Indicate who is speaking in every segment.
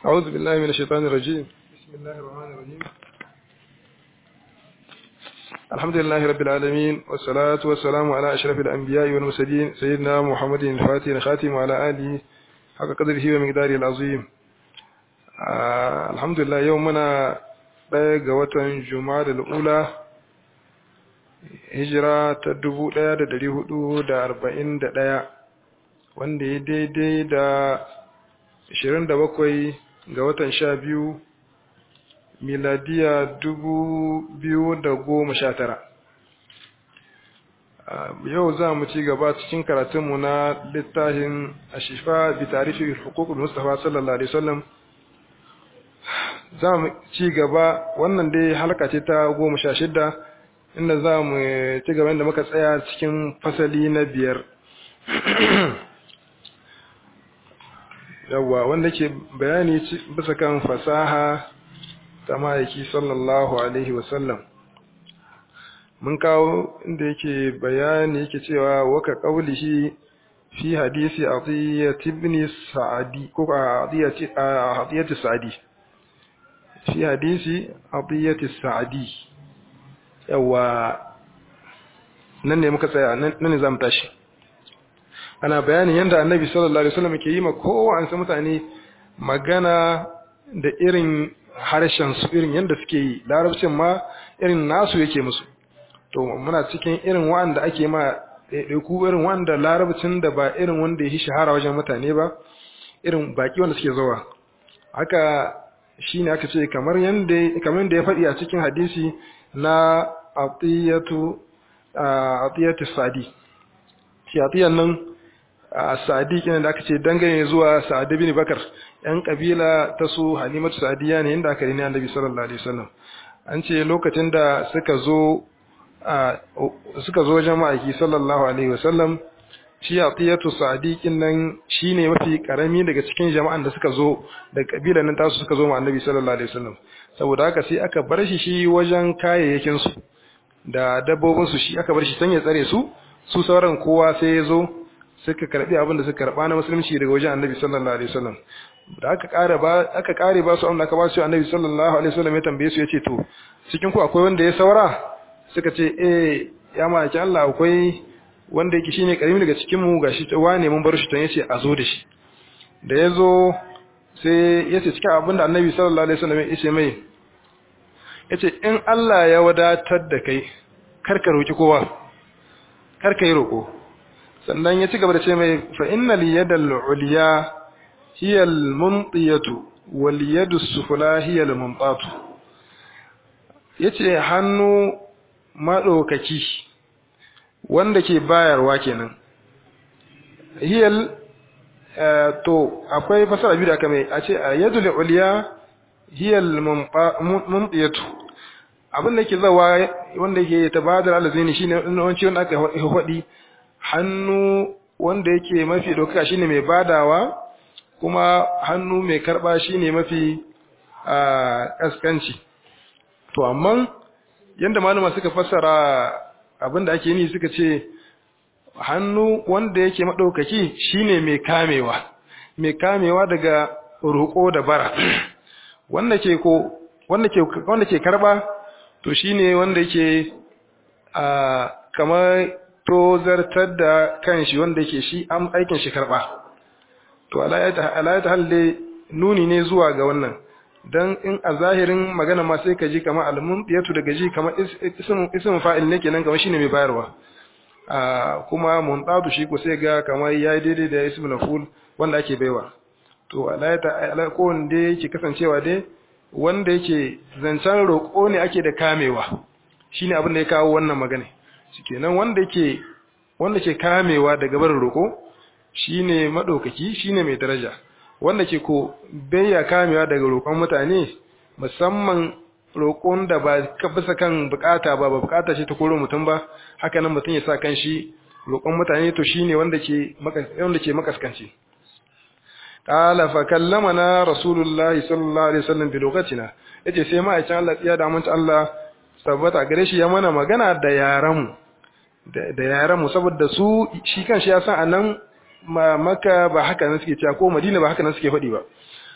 Speaker 1: أعوذ بالله من الشيطان الرجيم بسم الله الرحمن الرحيم الحمد لله رب العالمين والصلاة والسلام على أشرف الأنبياء والمرسلين سيدنا محمد الفاتح الخاتم وعلى آله حق قدره ومقداره العظيم آه الحمد لله يومنا ɗaya watan Juma'a ula hijira ta dubu ɗaya da dari hudu da arba'in da ɗaya wanda ya daidai da ashirin da bakwai ga watan sha biyu miladiya dubu biyu da goma sha tara yau za mu ci gaba cikin karatunmu na littafin ashifa bi tarifi hukukul mustafa sallallahu alaihi wasallam za mu ci gaba wannan dai halka ce ta goma sha shida inda za mu ci gaba inda muka tsaya cikin fasali na biyar yawwa wanda ke bayani bisa kan fasaha ta ma'aiki sallallahu alaihi wasallam mun kawo inda yake bayani yake cewa waka qaulihi fi hadisi atiyat ibn sa'adi ko atiyat sa'adi fi hadisi atiyat sa'adi yawa nan ne muka tsaya nan ne zamu tashi ana bayanin yadda annabi sallallahu alaihi wasallam ke yi ma kowanne mutane magana da irin harshen su irin yadda suke yi larabcin ma irin nasu yake musu to muna cikin irin wanda ake ma ɗaiɗaiku irin wanda larabcin da ba irin wanda ya shahara wajen mutane ba irin baki wanda suke zuwa haka shine aka ce kamar yanda kamar da ya faɗi a cikin hadisi na atiyatu atiyatu sadi shi atiyan nan sadi kenan da aka ce dangane zuwa sa'ad bin bakar yan kabila ta su halimatu sadiya ne inda aka rini annabi sallallahu alaihi wasallam an ce lokacin da suka zo suka zo wajen ma'aiki sallallahu alaihi wasallam shi atiyatu sadiqin nan shine mafi karami daga cikin jama'an da suka zo da kabilan nan tasu suka zo ma annabi sallallahu alaihi wasallam saboda haka sai aka bar shi shi wajen kayayyakin su da dabbobin su shi aka bar shi sanya tsare su su sauran kowa sai ya zo suka karbi abin da suka karba na musulunci daga wajen annabi sallallahu alaihi wasallam da aka kare ba aka kare ba su amma aka ba su annabi sallallahu alaihi wasallam ya tambaye su yace to cikin ku akwai wanda ya saura suka ce eh ya maki Allah akwai wanda yake shine karimi daga cikin mu gashi wane mun bar shi to yace a zo da shi da yazo sai yace cikin abin da annabi sallallahu alaihi wasallam ya ce mai yace in Allah ya wadatar da kai karka roki kowa karka yi roko sannan ya ci gaba da ce mai fa innal yadal ulya hiya al mumtiyatu wal yadu sufla hiya al mumtatu yace hannu madaukaki wanda ke bayarwa kenan hiyal to akwai fasara biyu da aka mai a ce yadul ulya hiyal mumtiyatu abin da ke zawa wanda ke tabadar alazini shine wanci wanda aka faɗi hannu wanda yake mafi ɗaukaka shine mai badawa kuma hannu mai karɓa shine mafi ƙasƙanci to amma yanda malama suka fassara abin da ake ni suka ce hannu wanda yake maɗaukaki shine mai kamewa mai kamewa daga roƙo da bara wanda ke ko wanda ke wanda ke karɓa to shine wanda yake a kamar tozartar da kanshi wanda yake shi an aikin shi karba to alayata halde nuni ne zuwa ga wannan dan in a zahirin magana ma sai ka ji kamar almunqiyatu daga ji kamar ism ism fa'il ne kenan kamar shine mai bayarwa a kuma muntadu shi ko sai ga kamar yayi daidai da ism maf'ul wanda ake baiwa to alayata ala ko wanda yake kasancewa dai wanda yake zancen roƙo ne ake da kamewa shine abin da ya kawo wannan magana kenan wanda yake wanda ke kamewa daga barin roko shine madaukaki shine mai daraja wanda ke ko bayya kamewa daga roƙon mutane musamman roƙon da ba bisa kan bukata ba ba bukata ce ta koro mutum ba haka nan mutum ya sa kan shi roƙon mutane to shine wanda ke wanda ke makaskanci qala fa kallamana rasulullahi sallallahu alaihi wasallam bi lokatina yace sai ma'aikin Allah ya da mun Allah tabbata gare shi ya mana magana da yaran mu da yaran mu saboda su shi kan shi ya san anan maka ba haka nan suke cewa ko madina ba haka nan suke faɗi ba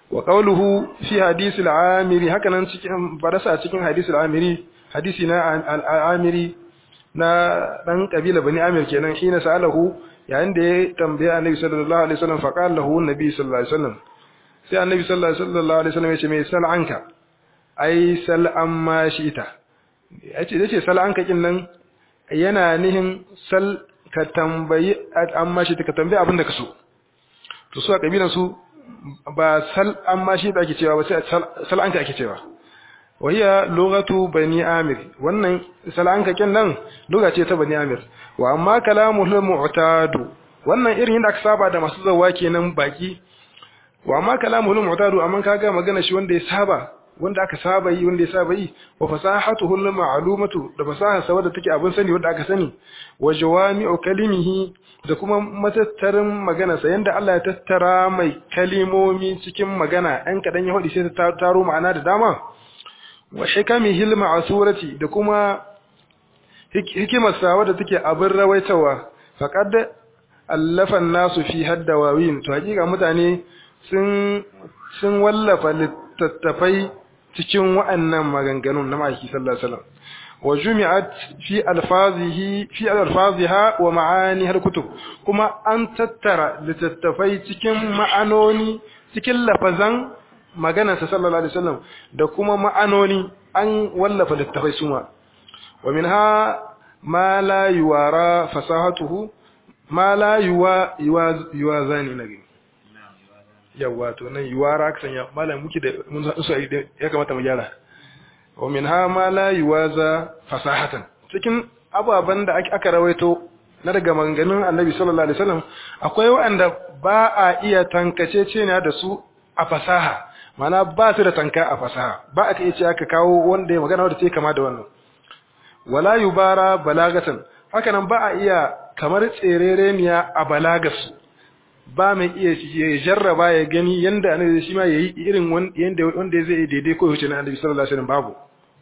Speaker 1: wa qawluhu fi hadith al-amiri hakanan cikin barasa cikin hadith al-amiri hadisi na al-amiri na dan kabila bani amir kenan hina sa'alahu yayin da ya tambaya annabi sallallahu alaihi wasallam fa qala lahu annabi sallallahu alaihi wasallam sai annabi sallallahu alaihi wasallam ya ce mai sal anka ai sal amma shi'ita yace dace sal anka kin nan yana nihin sal ka tambayi amma shi ka tambayi abin da ka so to su a kabilan su ba sal amma shi da ake cewa ba sai sal anka ake cewa wahiya lugatu bani amir wannan sal anka kin nan lugha ce ta bani amir wa amma kalamul mu'tadu wannan irin yadda aka saba da masu zawa kenan baki wa amma kalamul mu'tadu amma kaga magana shi wanda ya saba wanda aka saba yi wanda ya saba yi wa fasahatuhu ma'lumatu da fasaha sa wadda take abin sani wanda aka sani wa jawami'u kalimihi da kuma matattarin magana sa yanda Allah ya tattara mai kalimomi cikin magana ɗan kadan ya hodi sai ta taro ma'ana da dama wa hikamihi al-ma'surati da kuma hikimar sa wadda take abin rawaitawa faqad allafa an-nasu fi haddawawin to hakika mutane sun sun wallafa littattafai cikin wa'annan maganganun na ma'aiki sallallahu alaihi wasallam wa jumi'at fi alfazihi fi alfaziha wa ma'aniha alkutub kuma an tattara littattafai cikin ma'anoni cikin lafazan maganar sa sallallahu alaihi wasallam da kuma ma'anoni an wallafa littattafai suma wa minha ma la yuwara fasahatuhu ma la yuwa yuwa zani nagi yawa to nan yuwara aka sanya malam muke da mun san su ya kamata mu gyara wa minha ma la yuwaza fasahatan cikin ababan da aka rawaito na daga maganganun Annabi sallallahu alaihi wasallam akwai wanda ba a iya tankace ceniya da su a fasaha mana ba su da tanka a fasaha ba aka iya ce aka kawo wanda ya magana wanda take kama da wannan wala yubara balagatan haka nan ba a iya kamar tserereniya a balagarsu ba mai iya ya jarraba ya gani yanda annabi shi ma yayi irin yanda wanda zai daidai ko yace na annabi sallallahu alaihi wasallam babu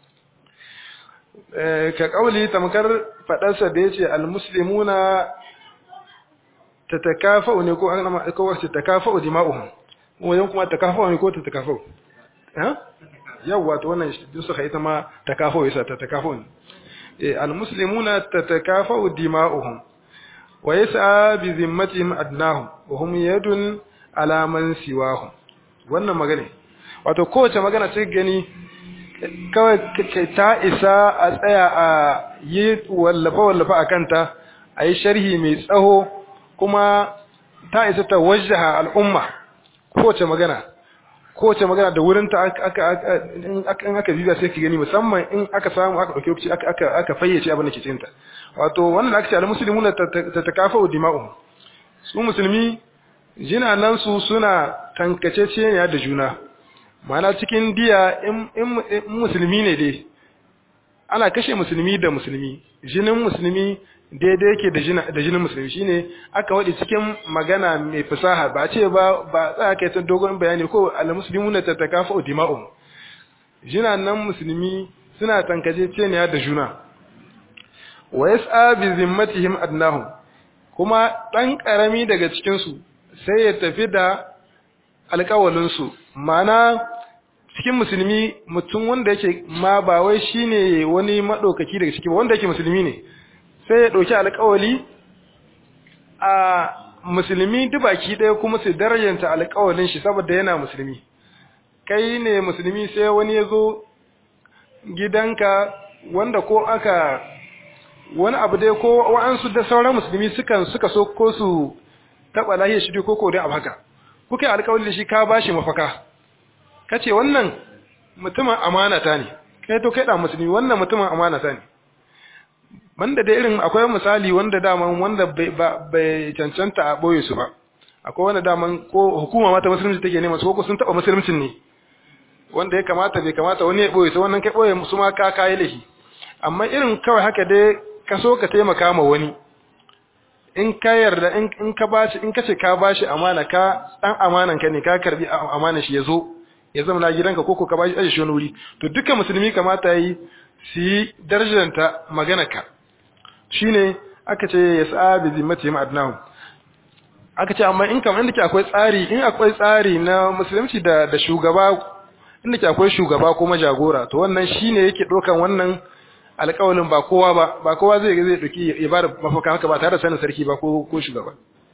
Speaker 1: eh ka kauli tamkar fadarsa da yace almuslimuna tatakafa'u ne ko an ko wace takafa'u dima'uhum wajen kuma takafa'u ne ko tatakafa'u ha yawa to wannan din suka ita ma takafa'u yasa tatakafa'u ne eh almuslimuna tatakafa'u dima'uhum wa yas'a bi zimmatihim adnahum wa hum yadun ala man siwahum wannan magana wato kowace magana sai gani kawai ta isa a tsaya a yi wallafa wallafa a kanta a yi sharhi mai tsaho kuma ta isa ta wajaha al'umma kowace magana kowace magana da wurinta aka aka bibiya sai ki gani musamman in aka samu aka dauke lokaci aka aka fayyace abin da ke cikin ta wato wannan aka ce al-muslimuna tatakafu dima'uhum su musulmi jinanan su suna tankaceceniya da juna ma'ana cikin diya in musulmi ne dai ana kashe musulmi da musulmi jinin musulmi daidai yake da jinin musulmi shine aka wadi cikin magana mai fasaha ba ce ba ba tsaya kai ta dogon bayani ko al-muslimuna tatakafu dima'uhum jinanan musulmi suna tankaceceniya da juna wa yas'a bi zimmatihim adnahum kuma dan karami daga cikin su sai ya tafi da alƙawalin su mana cikin musulmi mutum wanda yake ma ba wai shine wani madaukaki daga cikin wanda yake musulmi ne sai ya dauki alƙawali a musulmi dubaki ɗaya kuma su darajanta alƙawalin shi saboda yana musulmi kai ne musulmi sai wani ya zo gidanka wanda ko aka wani abu dai ko wa'ansu da sauran musulmi sukan suka so ko su taba lahiyar shi ko ko dai abu haka kuka yi alƙawari da shi ka bashi mafaka kace wannan mutumin amanata ne kai to kai da musulmi wannan mutumin amanata ne banda da irin akwai misali wanda daman wanda bai cancanta a boye su ba akwai wanda daman ko hukuma mata musulunci take nema su ko sun taba musuluncin ne wanda ya kamata bai kamata wani ya boye su wannan kai boye su ma ka kai lahi amma irin kawai haka dai ka so ka taimaka ma wani in ka yarda in ka bashi in kace ka bashi amana ka dan amanan ka ne ka karbi amana shi yazo ya zama na gidanka koko ka bashi aje shi wani wuri to dukkan musulmi kamata yi su yi darajanta magana ka shine aka ce yas'a bi zimmatihim adnahum aka ce amma in kamar inda ke akwai tsari in akwai tsari na musulunci da da shugaba inda ke akwai shugaba kuma jagora to wannan shine yake dokan wannan alƙawalin ba kowa ba ba kowa zai zai doki ya bada mafaka haka ba tare da sanin sarki ba ko ko shugaba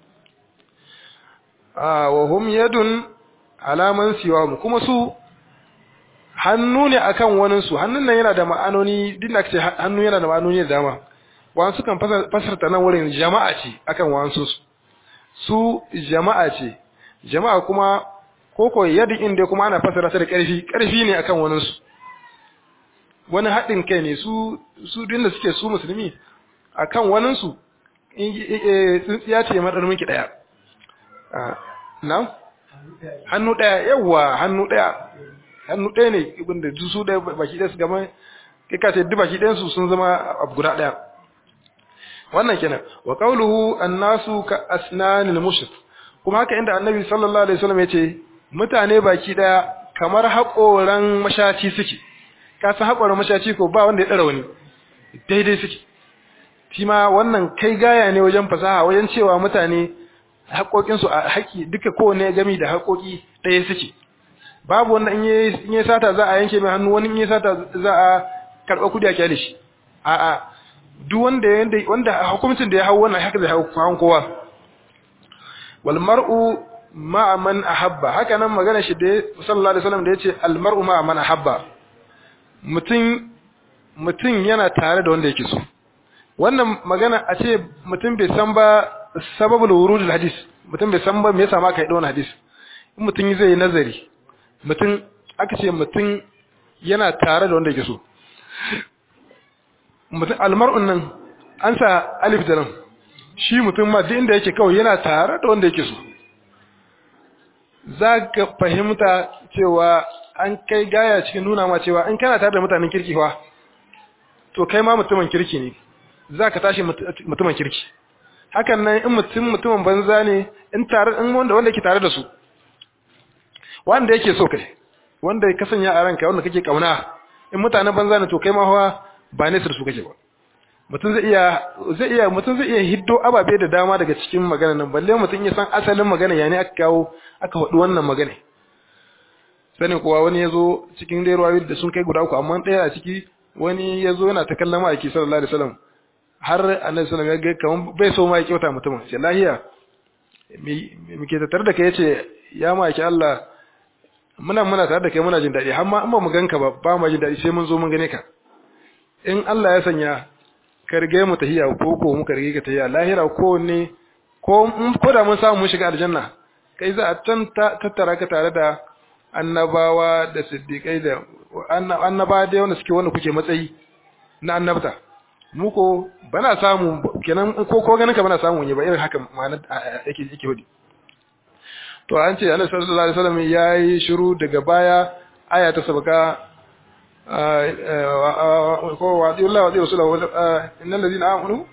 Speaker 1: ah wa hum yadun alaman siwa kuma su hannu ne akan wani su hannun nan yana da ma'anoni din da ce hannu yana da ma'anoni da dama wasu kan fasarta nan wurin jama'a ce akan wasu su su jama'a ce jama'a kuma koko yadda inda kuma ana fasara ta da ƙarfi ƙarfi ne akan wani su wani haɗin kai ne su su da suke su musulmi akan wani su tsintsiya ce madar miki daya na hannu daya yawa hannu daya hannu daya ne ibinda su da baki ɗaya su gama kai ka ce duk baki ɗayan su sun zama abu guda daya wannan kenan wa qawluhu annasu ka asnanil mushrik kuma haka inda annabi sallallahu alaihi wasallam yace mutane baki daya kamar haƙoran mashaci suke ka san haƙoran mashaci ko ba wanda ya dara wani daidai suke shi ma wannan kai gaya ne wajen fasaha wajen cewa mutane haƙoƙin su a haƙi duka kowanne gami da haƙoƙi ɗaya suke babu wanda in yi sata za a yanke mai hannu wani in yi sata za a karɓa kudi a kyale shi a'a duk wanda wanda hukuncin da ya hau wannan haka zai hau kwan kowa wal mar'u ma'a man ahabba haka nan magana shi da sallallahu alaihi wasallam da yace al mar'u ma'a man ahabba mutum mutum yana tare da wanda yake so wannan magana a ce mutum bai san ba sababul wurudul hadis mutum bai san ba me yasa ma kai da wannan hadis in mutum zai yi nazari mutum aka ce mutum yana tare da wanda yake so mutum almar'un nan an sa alif da nan shi mutum ma duk inda yake kawai yana tare da wanda yake so za ka fahimta cewa an kai gaya cikin nuna ma cewa in kana tare da mutanen kirki fa to kai ma mutumin kirki ne za ka tashi mutumin kirki hakan nan in mutum mutumin banza ne in tare in wanda wanda yake tare da su wanda yake so kai wanda ka sanya a ranka wanda kake kauna in mutanen banza ne to kai ma fa ba ne su kake ba mutum zai iya zai iya mutum zai iya hiddo ababe da dama daga cikin magana nan balle mutum ya san asalin magana yani aka kawo aka faɗi wannan magana sanin kuwa wani yazo cikin dai ruwayoyi da sun kai guda uku amma ɗaya a ciki wani yazo yana ta kallon ma'aiki sallallahu alaihi wasallam har annabi sallallahu alaihi wasallam ya ga kaman bai so ma ya kyauta mutumin sai lahiya me ke tattare da kai yace ya ma'aiki Allah muna muna tare da kai muna jin daɗi har ma in ba mu ganka ba ba mu jin daɗi sai mun zo mun gane ka in Allah ya sanya ka rige mu tahiya ko ko muka rige ka tahiya lahira ko ne ko ko da mun samu mun shiga aljanna kai za a can tattara ka tare da annabawa da siddiqai da annaba da wanda suke wanda kuke matsayi na annabta mu ko bana samu kenan ko ko ganin ka bana samu ne ba irin haka ma'anar yake yake hudi to an ce annabi sallallahu alaihi wasallam yayi shiru daga baya aya ta sabaka ko wa di Allah wa di rasulahu innal ladina amanu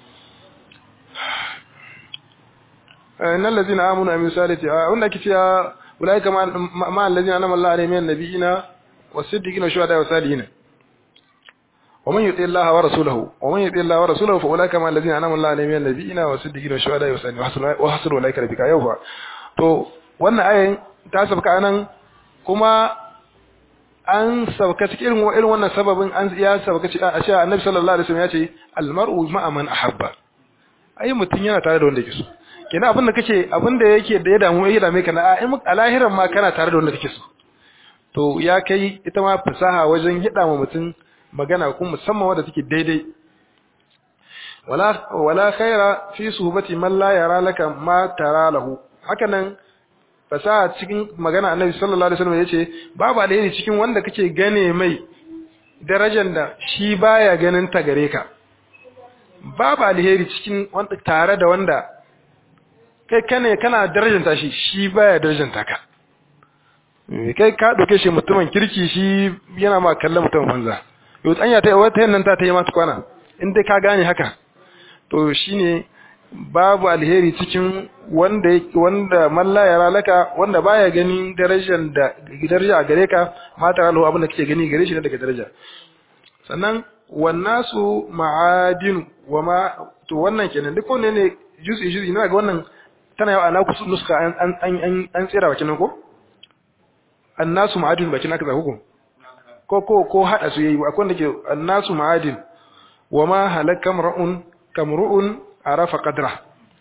Speaker 1: innal ladina amanu amin salati wanda kici ya ulaika ma alladina anama Allah alaihim min nabiyina wasiddiqina wa shuhada wa salihin ومن يطع الله ورسوله ومن يطع الله ورسوله فاولئك مع الذين انعم الله عليهم من النبيين والصديقين والشهداء والصالحين وحسن اولئك رفيقا يوفا to wannan ayin ta sabka anan kuma an sabka cikin irin irin wannan sababin an ya sabka cikin a cewa annabi sallallahu alaihi wasallam ya ce almar'u ma'a man ahabba ai mutun yana tare da wanda yake so kenan abin da kake abin da yake da ya damu ya dame ka na a lahiran ma kana tare da wanda kake so to ya kai ita ma fasaha wajen hida ma mutun magana kuma musamman wanda take daidai wala wala khaira fi suhbati man la yara laka ma tara lahu hakanan fasaha cikin magana annabi sallallahu alaihi wasallam yace babu alheri cikin wanda kake gane mai darajar da shi baya ganin ta gare ka babu alheri cikin wanda tare da wanda kai kane kana darajanta shi shi baya darajanta ka kai ka doke shi mutumin kirki shi yana ma kallon mutumin banza yau tsanya ta wata yannan ta ta yi masu kwana in dai ka gane haka to shine babu alheri cikin wanda wanda malla ya laka wanda baya ganin darajar da daraja a gare ka mata Allah abin da kake gani gare shi ne daga daraja sannan wannasu ma'adin wa ma to wannan kenan duk wanne ne juzi juzi ina ga wannan tana yawa ana kusa nuska an an an an tsira bakin nan ko annasu ma'adin bakin aka zaku ko ko ko hada su yayi akwai wanda ke annasu ma'adin wa ma halaka mar'un kamru'un arafa qadra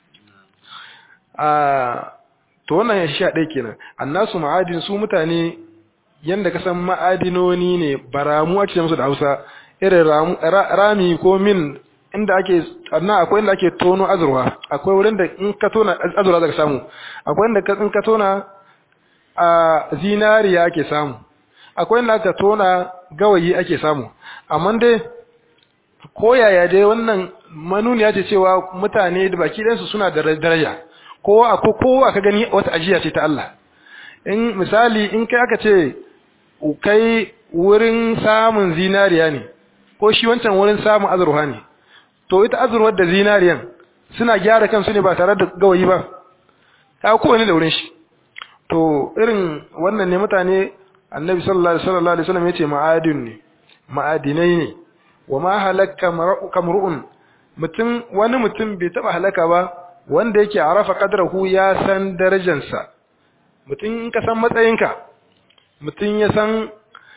Speaker 1: a to wannan ya sha ɗaya kenan annasu ma'adin su mutane yanda ka san ma'adinoni ne baramu ake musu da Hausa irin rami ko min inda ake anna akwai inda ake tono azurwa akwai wurin da in ka tona azurwa zaka samu akwai inda in ka tona a zinariya ake samu akwai inda aka tona gawayi ake samu amma dai ko yaya dai wannan manuniya ce cewa mutane da baki ɗansu suna da daraja kowa akwai kowa ka gani wata ajiya ce ta Allah in misali in kai aka ce kai wurin samun zinariya ne ko shi wancan wurin samun azurwa ne to ita azurwar da zinariyan suna gyara kansu ne ba tare da gawayi ba ta kowane da wurin shi to irin wannan ne mutane annabi sallallahu alaihi wasallam yace ma'adin ne ma'adinai ne wa ma halaka kamru'un mutum wani mutum bai taba halaka ba wanda yake arafa qadrahu ya san darajarsa mutum in ka san matsayinka mutum ya san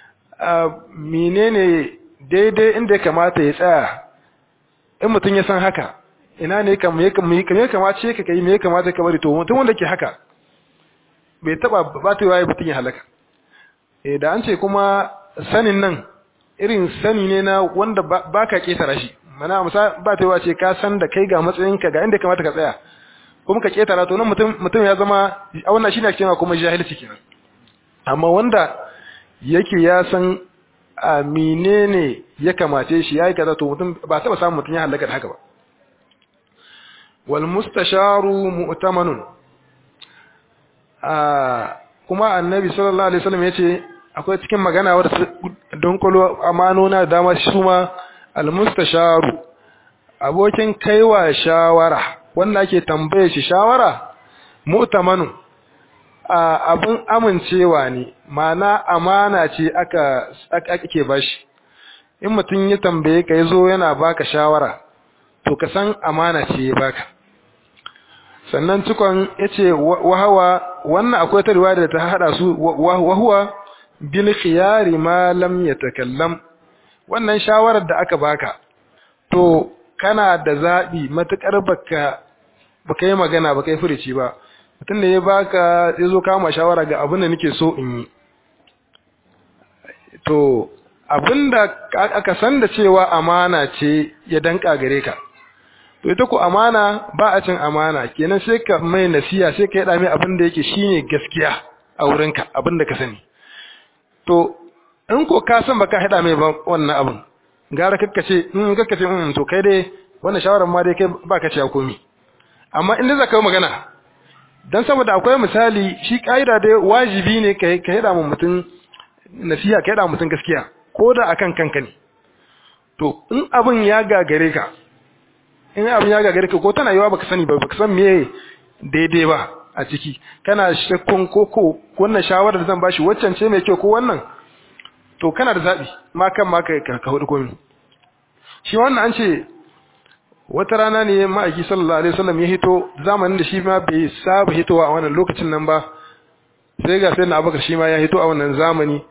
Speaker 1: menene daidai inda ya kamata ya tsaya in mutum ya san haka ina ne kam ya kamace ka kai me ya kamata ka bari to mutum wanda ke haka bai taba batewa ya mutum ya halaka eh da an ce kuma sanin nan irin sani ne na wanda ba ka ketara shi mana musa batewa ce ka san da kai ga matsayinka ga inda kamata ka tsaya kuma ka ketara to nan mutum mutum ya zama a wannan shine ake cewa kuma jahilci kenan amma wanda yake ya san a menene ya kamace shi yayi kaza to mutum ba taba samun mutum ya halaka da haka ba wal mustasharu mu'tamanun a kuma annabi sallallahu alaihi wasallam yace akwai cikin magana wadda don kolo amanona da dama su ma al mustasharu abokin kaiwa shawara wanda ake tambaye shi shawara mu'tamanun abin amincewa ne mana amana ce aka ake bashi in mutum ya tambaye ka yazo yana baka shawara to ka san amana ce ya baka sannan cikon yace wahawa wannan akwai ta riwaya da ta hada su wahuwa bil khiyari ma lam yatakallam wannan shawarar da aka baka to kana da zabi matukar baka baka yi magana baka yi furici ba mutum da ya baka ya zo kama shawara ga abin da nake so in yi to abin da aka san da cewa amana ce ya danka gare ka to ita ko amana ba a cin amana kenan sai ka mai nasiya sai ka yada mai abin da yake shine gaskiya a wurinka abin da ka sani to in ko ka san baka hada mai wannan abin gara kakkace in kakkace in to kai dai wannan shawarar ma dai kai baka ci komi amma in da zaka yi magana dan saboda akwai misali shi kaida dai wajibi ne kai ka yada mu mutum nasiha ka yada mutum gaskiya ko da akan kanka ne to in abin ya gagare ka in abin ya gagare ka ko tana yawa baka sani ba baka san me daidai ba a ciki kana shakkun ko ko wannan shawarar da zan bashi waccan ce mai kyau ko wannan to kana da zabi ma kan ma kai ka hudu komai shi wannan an ce wata rana ne ma'aiki sallallahu alaihi wasallam ya hito zamanin da shi ma bai saba hitowa a wannan lokacin nan ba sai ga sai na abubakar shi ma ya hito a wannan zamani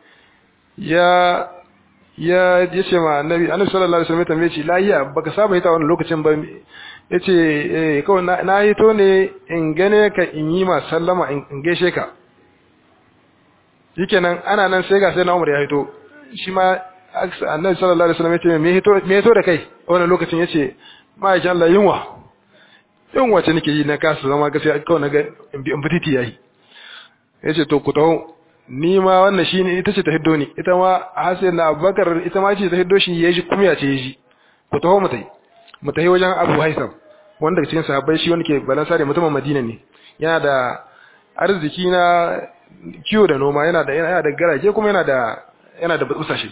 Speaker 1: ya ya yace ma annabi annabi sallallahu alaihi wasallam ya tambaye shi lahiya baka saba hita wannan lokacin ba yace eh kawai na, na hito ne in gane ka in yi ma sallama in gaishe ka shikenan ana nan sai ga sai na Umar ya hito shi ma annabi sallallahu alaihi wasallam yace me hito me hito da kai a wannan lokacin yace ma'aikin Allah yunwa yunwa ce nake yi na kasa zama gaskiya kawai na ga in bititi yayi yace to ku taho ni ma wannan shine ita ce ta hiddo ni ita ma Hassan na Abubakar ita ma ce ta hiddo shi yaji kumya ce yaji ku taho mu tai mu tai wajen Abu Haisam wanda cikin sahabbai shi wanda ke balansare mutumin Madina ne yana da arziki na kiwo da noma yana da yana da garake kuma yana da yana da busashe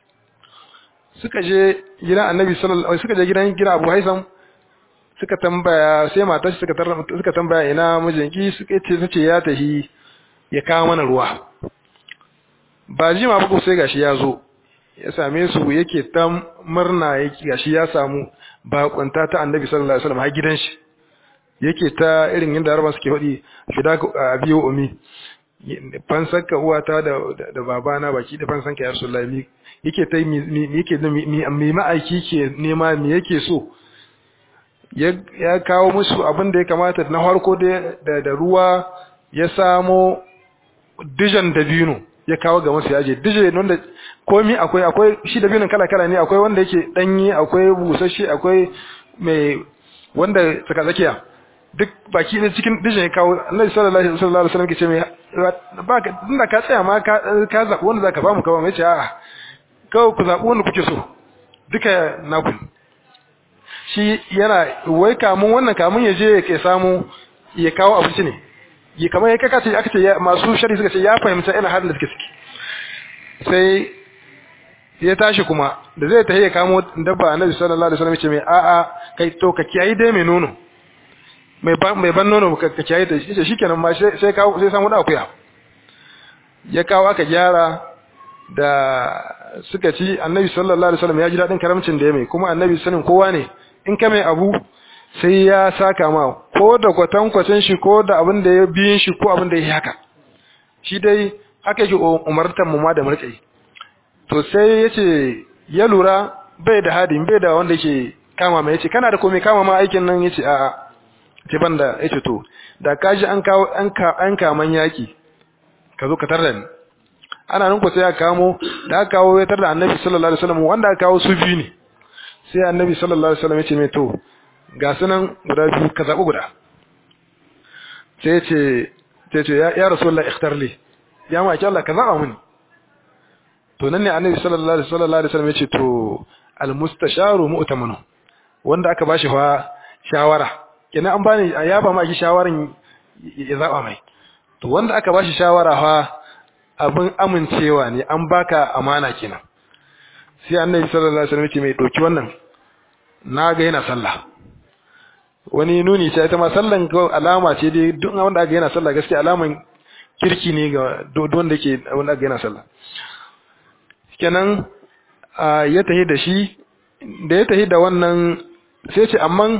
Speaker 1: suka je gidan Annabi sallallahu alaihi suka je gidan gidan Abu Haisam suka tambaya sai matar suka suka tambaya ina mijinki suka ce sace ya tahi ya kawo mana ruwa ba jima ba sai gashi ya zo ya same su yake ta murna yake gashi ya samu bakunta ta annabi sallallahu alaihi wasallam har gidan shi yake ta irin yadda harba suke faɗi fida a biyo umi fansanka uwata da da babana baki da fansanka ya rasulullahi yake ta yake da mi ma'aiki ke nema me yake so ya kawo musu abin da ya kamata na farko da da ruwa ya samo dijan dabino ya kawo ga masu yaje dije wanda komi akwai akwai shi dabinin kala kala ne akwai wanda yake danyi akwai busasshe akwai mai wanda tsaka tsakiya duk baki ne cikin dijin ya kawo Annabi sallallahu alaihi wasallam ke ce mai ba ka dinda ka tsaya ma ka ka zabi wanda zaka ba mu kawai mai ce a'a kawai ku zabi wanda kuke so duka naku shi yana wai kamun wannan kamun ya je ya samu ya kawo abinci ne yi kamar ya kaka ce aka ce masu shari suka ce ya fahimta ina halin da suke ciki sai ya tashi kuma da zai tafi ya kamo dabba annabi sallallahu alaihi wasallam ya ce mai a'a kai to ka kiyayi dai mai nono mai ban mai ban nono ka kiyayi da shi shikenan ma sai kawo sai samu da akuya ya kawo aka gyara da suka ci annabi sallallahu alaihi wasallam ya ji dadin karamcin da ya mai kuma annabi sanin kowa ne in ka mai abu sai ya saka ma ko da kwatankwacin shi ko da abin da ya biyin shi ko abin da ya yi haka shi dai haka yake umartar mu ma da murƙai to sai ya ce ya lura bai da hadin bai da wanda yake kama mai yace kana da komai kama ma aikin nan yace a'a ce banda yace to da kaji an kawo an ka an kaman yaki ka zo ka tarda ni ana nan ko sai ya kamo da aka kawo ya tarda annabi sallallahu alaihi wasallam wanda aka kawo su biyu ne sai annabi sallallahu alaihi wasallam yace mai to ga sunan guda biyu ka zaɓi guda sai ce sai ce ya rasulullah ikhtar li ya ma Allah ka zaɓa mini to nan ne annabi sallallahu alaihi wasallam yace to al mustasharu mu'tamanu wanda aka bashi fa shawara kenan an bani ya ba ma ki shawaran ya zaɓa mai to wanda aka bashi shawara fa abin amincewa ne an baka amana kenan sai annabi sallallahu alaihi wasallam yace mai doki wannan na ga yana sallah wani nuni ce ita ma sallan ko alama ce dai duk wanda aka yana sallah gaskiya alaman kirki ne ga duk wanda yake wanda aka yana sallah kenan ya tahi da shi da ya tahi da wannan sai ce amman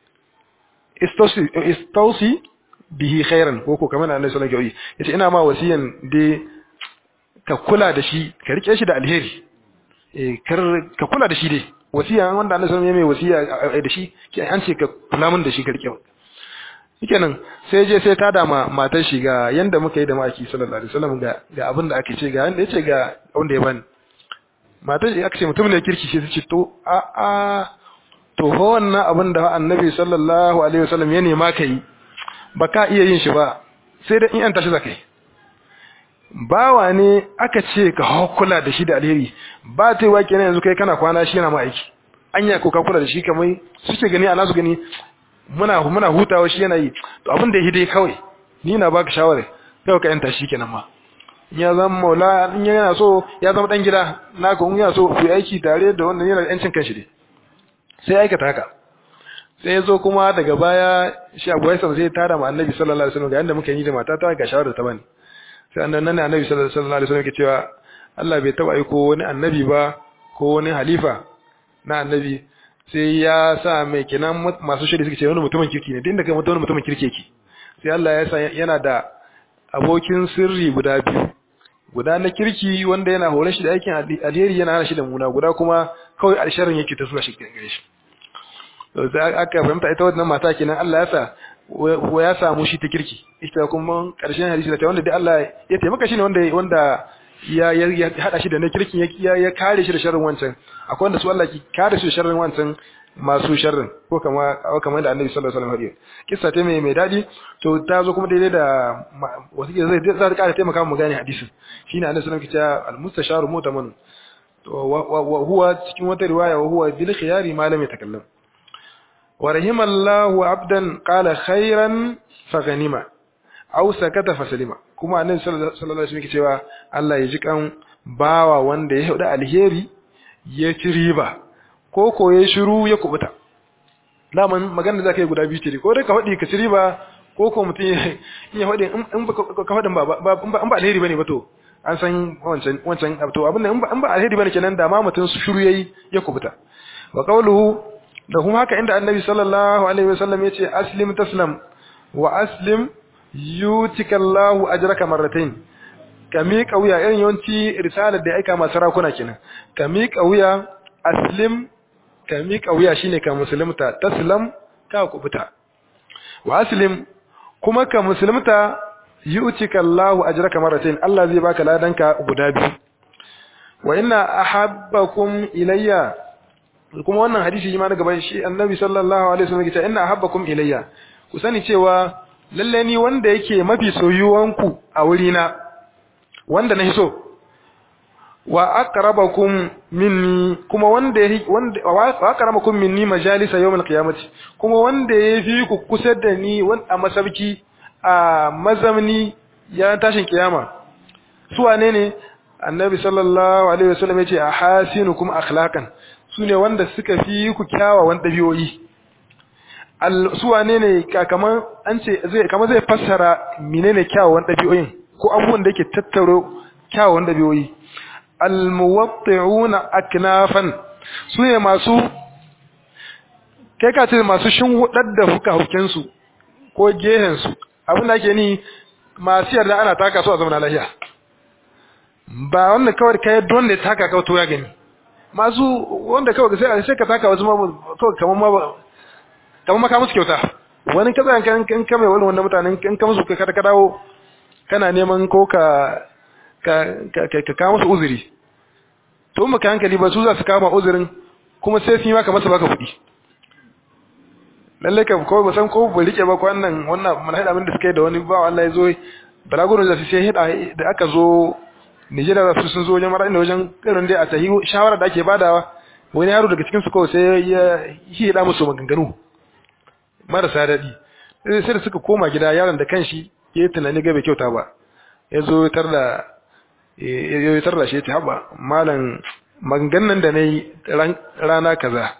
Speaker 1: istausi bihi khairan ko ko kamar annabi sallallahu alaihi wasallam yace ina ma wasiyan dai ka kula da shi ka rike shi da alheri eh kar ka kula da shi dai wasiya wanda Allah sallallahu alaihi wasallam ya mai wasiya da shi ke an ce ka kula mun da shi karke shikenan sai je sai ta dama matar shi ga yanda muka yi da maki sallallahu alaihi wasallam ga ga abin da ake ce ga yanda yace ga wanda ya bani matar shi aka ce mutum ne kirki sai ta ce to a a to ho wannan abin da annabi sallallahu alaihi wasallam ya nema kai ba ka iya yin shi ba sai da in an tashi zakai bawa ne aka ce ka kula da shi da alheri ba ta yi wa kenan yanzu kai kana kwana shi yana ma aiki anya ko ka kula da shi kamar suke gani a nasu gani muna muna hutawa shi yana yi to abin da ya dai kawai ni na baka shawara kai ka yanta shi kenan ma in ya zama maula in yana so ya zama dan gida naka in yana so ku aiki tare da wannan yana da yancin kanshi dai sai aikata haka sai ya zo kuma daga baya shi Abu Haisan sai ya tada ma Annabi sallallahu alaihi wasallam ga yanda muka yi da matata ga shawara ta bani sai annan nan annabi sallallahu alaihi wasallam yake cewa Allah bai taba aiko wani annabi ba ko wani halifa na annabi sai ya sa mai kenan masu shiri suke ce wani mutumin kirki ne din da kai wani mutumin kirki yake sai Allah ya sa yana da abokin sirri guda biyu guda na kirki wanda yana hore shi da aikin alheri yana hana shi da muna guda kuma kawai alsharin yake ta zuwa shi gare shi to sai aka fahimta ita wannan mata kenan Allah ya sa wa ya samu shi ta kirki ita kuma karshen hadisi da ta wanda dai Allah ya taimaka shi ne wanda wanda ya ya hada shi da na kirkin ya ya kare shi da sharrin wancan akwai wanda su Allah ki kare shi da sharrin wancan masu sharrin ko kama kamar da Annabi sallallahu alaihi wasallam ya kissa ta mai mai dadi to ta zo kuma daidai da wasu zai zai ta kare taimaka mu gane hadisin shine Annabi sallallahu alaihi wasallam ke cewa al-mustasharu mutaman to wa huwa cikin wata riwaya wa huwa bil khiyari ma lam yatakallam ورحم الله عبدا قال خيرا فغنما aw sakata fasalima kuma annabi sallallahu alaihi wasallam yake cewa Allah ya ji kan bawa wanda ya huda alheri ya ci riba ko ko ya shiru ya kubuta daman magana da zakai guda biyu ce ko dai ka hudi ka ci riba ko ko mutum in ya hudi in ba ka hudin ba in ba alheri bane ba to an san wancan wancan to abin nan in ba alheri bane kenan da ma mutum su shiru yayi ya kubuta wa qawluhu da kuma haka inda annabi sallallahu alaihi wasallam yace aslim taslam wa aslim yutikallahu ajraka marratayn ka miƙa wuya irin yawanci risalar da ya aika masu rakuna kenan ka miƙa wuya aslim ka miƙa wuya shine ka musulunta taslam ka kubuta wa aslim kuma ka musulunta yu'tikallahu ajraka marratayn Allah zai baka ladanka guda biyu wa inna ahabbakum ilayya kuma wannan hadisi shi ma daga bayan shi annabi sallallahu alaihi wasallam yace inna ahabbakum ilayya ku sani cewa lalle ni wanda yake mafi soyuwanku a wurina wanda na so wa aqrabakum minni kuma wanda wanda wa aqrabakum minni majalisa yawm qiyamati kuma wanda yafi ku kusa da ni a masabki a mazamni ya tashin kiyama su wane ne annabi sallallahu alaihi wasallam yace ahasinukum akhlaqan sune wanda suka fi ku kyawawan dabi'o'i su wane ne kaman an ce zai kamar zai fassara menene kyawawan dabi'o'in ko abubuwan da yake tattaro kyawawan dabi'o'i almuwatti'una aknafan sune masu kai ka ce masu shinhudar da fuka su ko gehen su abin da ake ni masu yarda ana taka su a zaman lafiya ba wanda kawai kai don da taka kawai to ya gani masu wanda kawai sai sai ka taka wasu ma kawai kamar ma kamar maka musu kyauta wani kaza kan kan kame wani wanda mutanen kan ka musu ka ka dawo kana neman ko ka ka ka ka musu uzuri to maka hankali ba su za su kama uzurin kuma sai su yi maka masa baka kuɗi lalle ka ko ba san ko ba rike ba ko wannan wannan mun haɗa abin da suka yi da wani ba Allah ya zo balaguro da su sai hida da aka zo Nigeria su sun zo wajen mara inda wajen irin dai a tahi shawara da ake badawa wani yaro daga cikin su kawai sai ya hida musu maganganu marasa daɗi sai da suka koma gida yaron da kanshi ya yi tunani ga bai kyauta ba ya zo tar da ya tar da shi ta haɓa malam maganganun da na yi rana kaza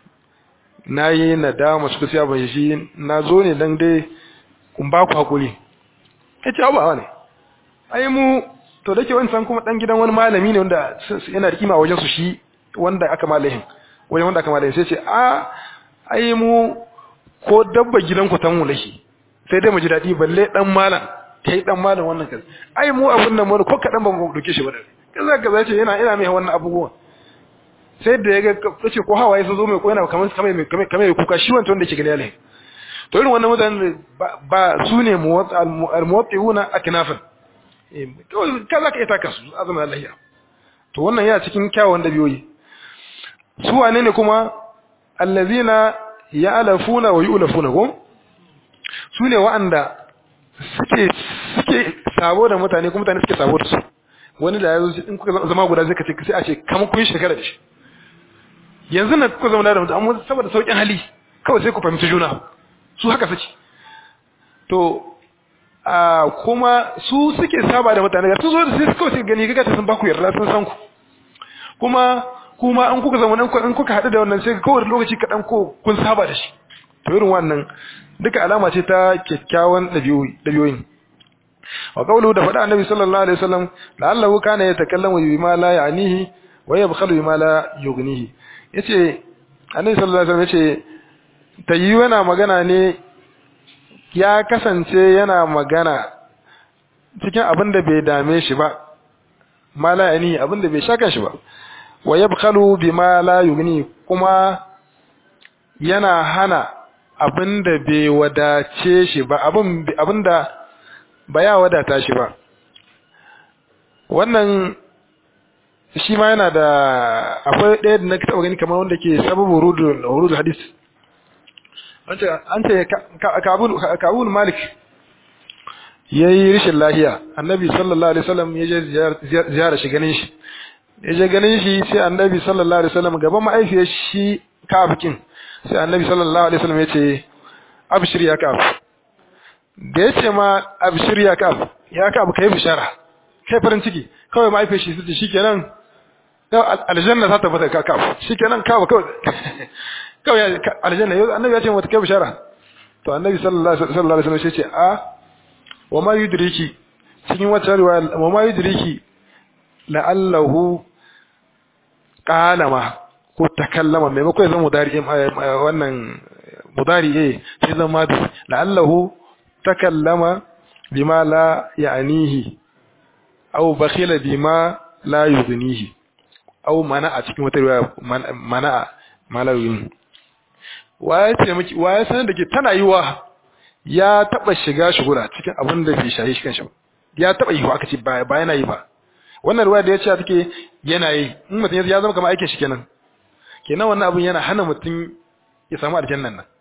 Speaker 1: na yi nadama su kusa ban shi na zo ne don dai kun ba ku haƙuri ya ce haɓa ne ai mu to da ke wancan kuma ɗan gidan wani malami ne wanda yana da kima a wajen su shi wanda aka malahin wajen wanda aka malahin sai ce a ai mu ko dabba gidanku ta mu lashi sai dai mu ji daɗi balle ɗan malam kai ɗan malam wannan kaza ai mu abin nan mu ko kaɗan ba mu ɗauke shi ba da kaza kaza ce yana ina mai wannan abubuwan sai da ya ga kace ko hawaye sun zo mai ko yana kamar kamar kamar kamar kuka shi wancan wanda yake gani alai to irin wannan mutanen ba su ne al-muwatti'una aknafan eh kaza ka ita kasu azama lahiya to wannan yana cikin kyawun dabiyoyi su wane ne kuma allazina ya'lafuna wa yu'lafuna ko su ne wa'anda suke suke sabo da mutane kuma mutane suke sabo da su wani da yazo in kuka zama guda zai kace sai a ce kamar kun shekara da shi yanzu na kuka zama da mutum amma saboda saukin hali kawai sai ku fahimci juna su haka suke to a kuma su suke saba da mutane ga su zo da sai kawai sai gani ga sun ba ku yarda sun san ku kuma kuma an kuka zama in kuka haɗu da wannan sai kawai lokaci kaɗan ko kun saba da shi to irin wannan duka alama ce ta kyakkyawan ɗabi'oyin wa qawluhu da faɗa annabi sallallahu alaihi wasallam la'allahu kana yatakallamu bima la ya'nihi wa yabkhalu bima la yughnihi yace annabi sallallahu alaihi wasallam yace tayi yana magana ne ya kasance yana magana cikin abin da bai dame shi ba ma la ya'nihi abin da bai shaka shi ba wa yabkhalu bima la yughni kuma yana hana abinda bai wadace shi ba abin abinda ba ya wadata shi ba wannan shi ma yana da akwai ɗaya da na taɓa gani kamar wanda ke sababu rudu hadis an ce kabul malik ya yi rishin lahiya annabi sallallahu alaihi wasallam ya je ziyara shi ganin shi ya je ganin shi sai annabi sallallahu alaihi wasallam gaban ma'aifiyar shi kafikin sai annabi sallallahu alaihi wasallam ya ce abshir ya kaf da ya ce ma abshir ya kaf ya kaf kai bishara kai farin ciki kawai ma'aifiyar shi sai shikenan aljanna ta tabbata ka kaf shikenan kawo kawai kawai aljanna yau annabi ya ce mata kai bishara to annabi sallallahu alaihi wasallam sai ce a wa ma yudriki cikin wata riwaya wa ma yudriki la'allahu qala ma ko takallama maimakon ya zama mudari wannan mudari eh sai zama madi la'allahu takallama bima la ya'nihi aw bakhila bima la yughnihi aw mana a cikin wata riwaya mana ma la yughnihi waye ce miki waye sanar da ke tana yiwa ya taba shiga shugura cikin abin da bai shayi shi kanshi ya taba yi aka ce ba yana yi ba wannan riwaya da ya ce take yana yi in mutum ya zama kamar aikin shi kenan kenan wannan abin yana hana mutum ya samu aljannan nan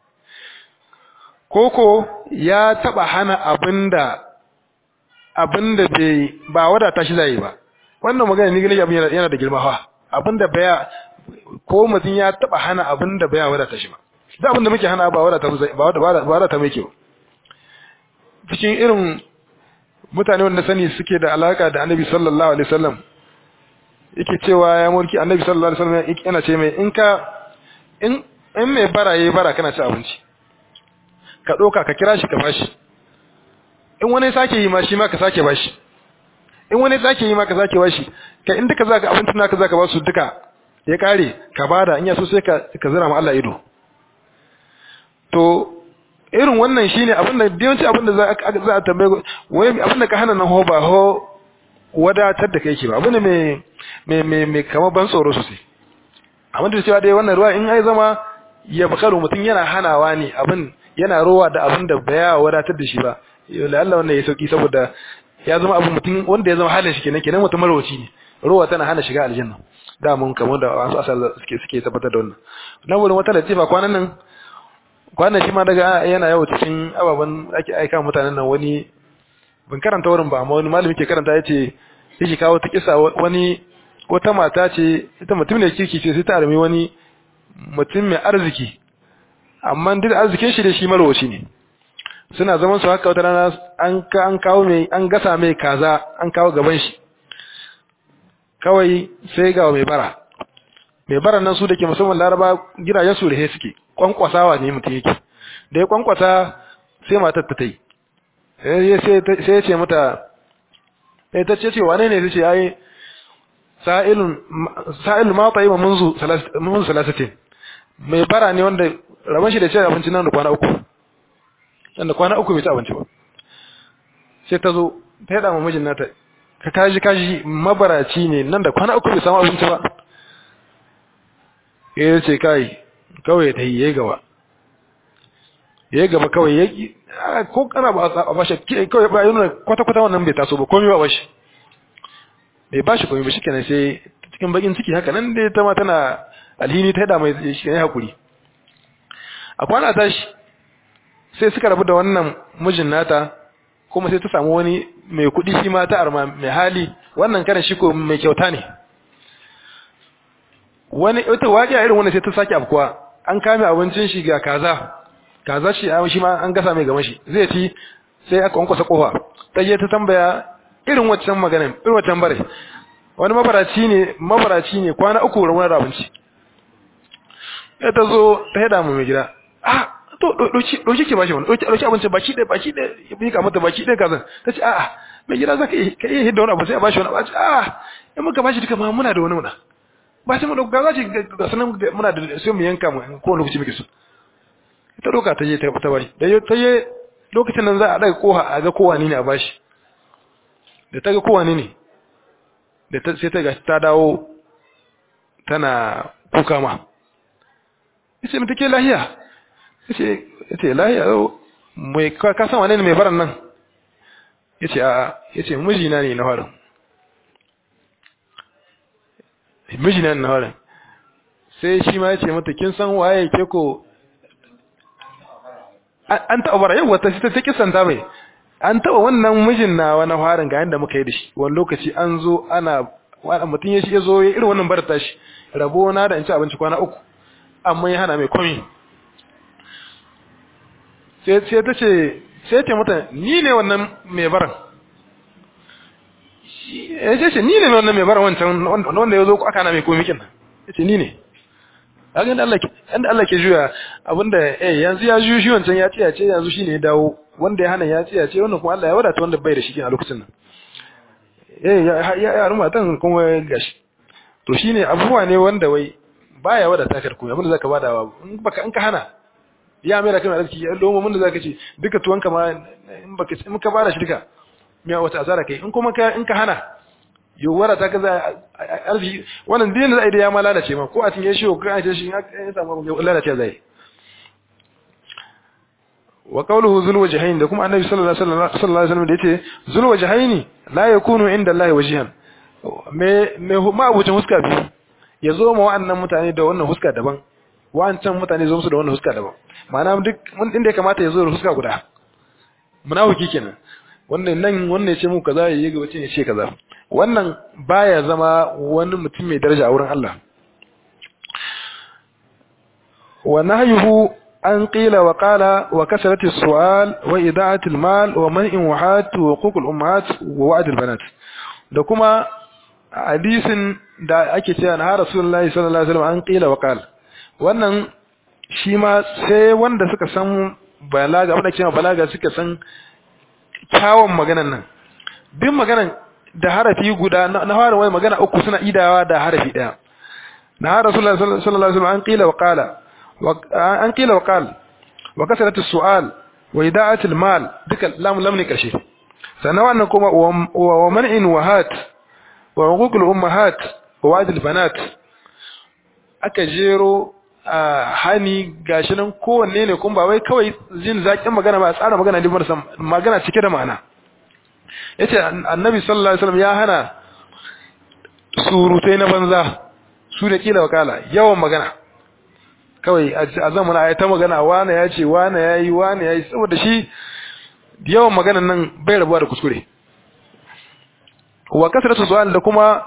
Speaker 1: koko ya taba hana abinda abinda bai ba wadata shi zai ba wannan magana ni gani abin yana da girma fa abinda baya ko mutum ya taba hana abinda baya wadata shi ba da abinda muke hana ba wadata ba ba wadata mai kyau cikin irin mutane wanda sani suke da alaka da Annabi sallallahu alaihi wasallam yake cewa ya mulki Annabi sallallahu alaihi wasallam yana ce mai in ka in in mai bara yayi bara kana ci abinci ka doka ka kira shi ka bashi in wani sake yi ma shi ma ka sake bashi in wani sake yi ma ka sake bashi ka in duka zaka abincin naka zaka ba su duka ya kare ka bada in ya so sai ka ka zira ma Allah ido to irin wannan shine abin da yawanci abin da za a tambaye wai abin da ka hana nan ho ba ho wadatar da kai ke ba abin da mai mai mai mai kamar ban tsoro sosai amma da cewa dai wannan ruwa in ai zama ya bakaru mutum yana hanawa ne abin yana rowa da abin da baya wadatar da shi ba la Allah wannan ya sauki saboda ya zama abin mutum wanda ya zama halin shi kenan kenan mutum marwaci ne rowa tana hana shiga aljanna da mun kamar da wasu asal suke suke tabbatar da wannan nan wurin wata latifa kwanan nan kwanan shi ma daga yana yawo cikin ababen ake aika mutanen nan wani ban karanta wurin ba amma wani malami ke karanta yace yake kawo ta kisa wani wata mata ce ita mutum ne kirki ce sai ta armi wani mutum mai arziki amma duk arzikin shi da shi marwaci ne suna zaman su haka wata rana an an kawo mai an gasa mai kaza an kawo gaban shi kawai sai ga mai bara mai bara nan su dake musamman laraba gidajen su rihe suke kwankwasawa ne mutum yake da ya kwankwasa sai matar ta tai sai ya ce mata sai ta ce ce wane ne sai ce ai sa'ilun sa'ilun ma tayyib munzu munzu salasatin mai bara ne wanda rabon shi da cin abinci nan da kwana uku nan da kwana uku bai ci abinci ba sai ta zo ta yada mamajin nata ka kaji kaji mabaraci ne nan da kwana uku bai samu abinci ba ya ce kai kawai ta yi ya gaba ya gaba kawai ya ko kana ba a bashi kawai ba yi nuna kwata-kwata wannan bai taso ba komi ba bashi bai bashi komi ba shi kenan sai cikin bakin ciki haka nan dai ta ma tana alhini ta yada mai shi ne hakuri a kwana tashi sai suka rabu da wannan mijin nata kuma sai ta samu wani mai kuɗi shi ma ta arma mai hali wannan karan shi ko mai kyauta ne wani ita waƙi irin wannan sai ta sake afkuwa an kame abincin shi ga kaza kaza shi shi ma an gasa mai gama shi zai ci sai aka wankwasa kofa ta je ta tambaya irin waccan magana irin waccan bare wani mabaraci ne mabaraci ne kwana uku ramunar da abinci ya ta zo ta haɗa mu mai gida ah to ɗauki ke bashi wani ɗauki abinci baki ɗaya baki ɗaya ya bi mata baki ɗaya kazan ta ce a'a mai gida za ka iya hidda wani abu sai a bashi wani abu a'a in muka bashi duka ma muna da wani muna ba sai mu ɗauka za ce ga sanan muna da sai mu yanka mu ko lokaci muke so ita ɗauka ta je ta bashi da ta je lokacin nan za a ɗaga koha a ga kowa ne a bashi da ta ga kowa ne da sai ta ga ta dawo tana kuka ma yace mu take lahiya yace yace lahiya mai ka san wane ne mai baran nan yace a yace mijina ne na farin mijina ne na farin sai shi ma yace mata kin san waye ke ko an taɓa bara yau wata ta ta kisanta mai an taɓa wannan mijin na wani farin ga yadda muka yi da shi wani lokaci an zo ana mutum ya shi ya zo ya irin wannan barata shi rabo na da in ci abinci kwana uku amma ya hana mai komi sai ta ce sai ce mata ni ne wannan mai baran ya ce ni ne wannan mai baran wancan wanda ya zo aka hana mai komi kin ya ce ni ne hakan da Allah ke inda Allah ke juya abinda eh yanzu ya juyo shi wancan ya tsaya ce yanzu shine ya dawo wanda ya hana ya tsaya ce wannan kuma Allah ya wadata wanda bai da shi a lokacin nan eh ya ya ya ruma tan kuma gashi to shine abubuwa ne wanda wai baya wadata ka komai abin da zaka bada in baka in ka hana ya mai da kana arziki ya lomo mun da zaka ce duka tuwanka ma in baka in ka bada shi duka me wata asara kai in kuma ka in ka hana yawara ta kaza arziki wannan din da zai da ya ma lalace ma ko a cinye shi ko ka ce shi ya samu ya lalace zai wa qawluhu zul wajhain da kuma annabi sallallahu alaihi wasallam da yace zul wajhaini la yakunu inda Allah wajhan me me ma abucin huska biyu ya zo ma wa'annan mutane da wannan huska daban wa'ancan mutane zo musu da wannan huska daban ma'ana duk mun inda ya kamata ya zo da huska guda munafiki kenan wannan nan wannan ya ce mu kaza yayi gaba ce ya ce kaza wannan baya zama wani mutum mai daraja a wurin Allah wa nahyuhu an qila wa qala wa kasrati su'al wa ida'ati al-mal wa man'in wahat wa huquq al-ummahat wa wa'd al-banat da kuma hadisin da ake cewa na Rasulullahi sallallahu alaihi wasallam an qila wa qala wannan shi ma sai wanda suka san balaga wanda ke balaga suka san kyawun maganan nan bin maganan da harafi guda na fara wani magana uku suna idawa da harafi daya na Rasulullahi sallallahu alaihi wasallam an qila wa qala an qila wa qala wa kasrat as-su'al wa ida'at al-mal duka lam lam ne karshe sannan wannan kuma wa man'in wahat wa huquq al-ummahat wa wa'd al-banat aka jero hani gashi nan kowanne ne kuma ba wai kawai jin zakin magana ba tsara magana ne marasa magana cike da ma'ana yace annabi sallallahu alaihi wasallam ya hana surutai na banza su da kila wakala yawan magana kawai a zamanin ayi ta magana wane ya ce wane ya yi wane ya yi saboda shi yawan maganan nan bai rabuwa da kuskure wa kasratu su'al da kuma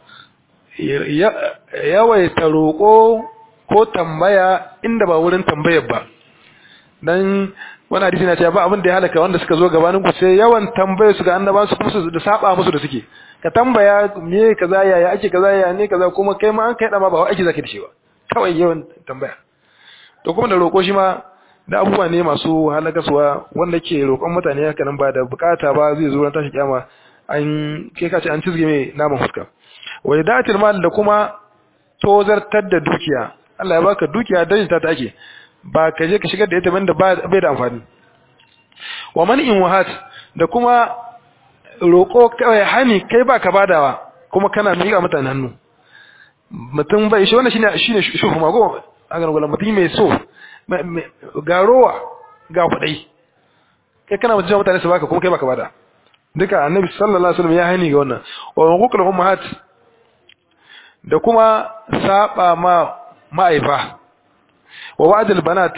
Speaker 1: yawaita roƙo ko tambaya inda ba wurin tambayar ba dan wani hadisi na cewa ba abin da ya halaka wanda suka zo gabanin ku sai yawan tambayar su ga annaba su kuma su da saba musu da suke ka tambaya me kaza yaya ake kaza yaya ne kaza kuma kai ma an kai da ma ba ake zaka da shi ba kawai yawan tambaya to kuma da roƙo shi ma da abubuwa ne masu halakaswa wanda ke roƙon mutane haka nan ba da bukata ba zai zo ran tashi kiyama an kai ka ce an cizge mai naman fuska wa idatil mal da kuma tozartar da dukiya Allah ya baka dukiya dajinta ta ake ba ka je ka shigar da ita banda bai da amfani wa man'in wahat da kuma roƙo kawai hani kai ba ka badawa kuma kana miƙa mutane hannu mutum bai shi wannan shine shine shuhu mago a ga gulan mutum mai so ga rowa ga kudai kai kana mutum mutane su baka kuma kai baka bada duka annabi sallallahu alaihi wasallam ya hani ga wannan wa huququl ummahat da kuma saba ma ma'aifa wa wa'dul banat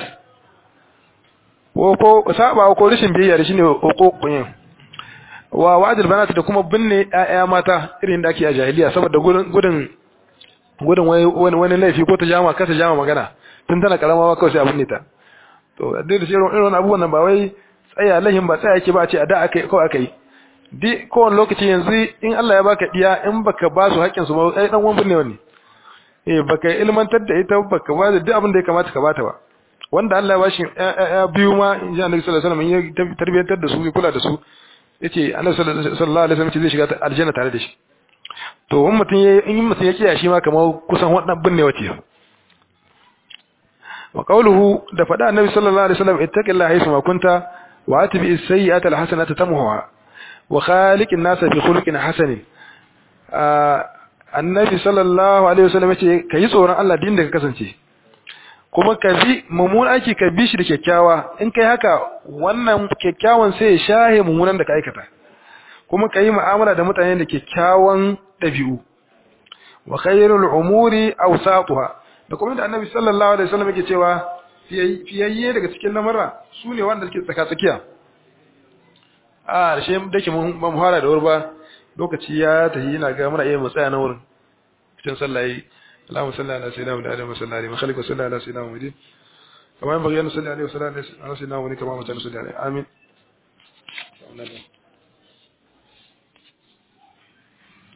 Speaker 1: ko saba ko rashin biyayya da shine huququn yin wa wa'dul banat da kuma binne ƴaƴa mata irin da ake a jahiliya saboda gudun gudun gudun wani wani laifi ko ta jama ka ta jama magana tun tana karama ba kawai sai a binne ta to duk da shi irin abubuwan nan ba wai tsaya lahin ba tsaya yake ba a ce a da akai ko akai di kowane lokaci yanzu in Allah ya baka diya in baka ba su haƙƙin su ba ai dan wani binne wani eh baka ilmantar da ita baka ba da duk abin da ya kamata ka bata ba wanda Allah ya bashi ya biyu ma in ji Annabi sallallahu alaihi wasallam ya tarbiyantar da su ya kula da su yace Annabi sallallahu alaihi wasallam zai shiga aljanna tare da shi to wani mutum ya in mutum ya kiyaye shi ma kamar kusan wannan binne wace wa qawluhu da fada Annabi sallallahu alaihi wasallam ittaqillaha haythu ma kunta wa atbi as-sayyi'ata al-hasanata tamhuha wa khaliqin nasa bi khuluqin hasanin annabi sallallahu alaihi wasallam yace kai tsoron Allah din da ka kasance kuma ka bi mummunan aiki ka bi shi da kyakkyawa in kai haka wannan kyakkyawan sai ya shahe mummunan da ka aikata kuma ka yi mu'amala da mutane da kyakkyawan dabi'u wa khairul umuri awsatuha da kuma da annabi sallallahu alaihi wasallam yake cewa fiyayye daga cikin lamara su ne wanda suke tsaka tsakiya a da shi dake mun ba mu fara da wurba lokaci ya tafi ina ga muna iya mu tsaya na wurin cikin sallaye Allahumma salli ala sayyidina Muhammad wa salli alaihi wa salli ala sayyidina Muhammad kama yan bayyana salli alaihi wa sallam ala sayyidina Muhammad kama mutane salli alaihi amin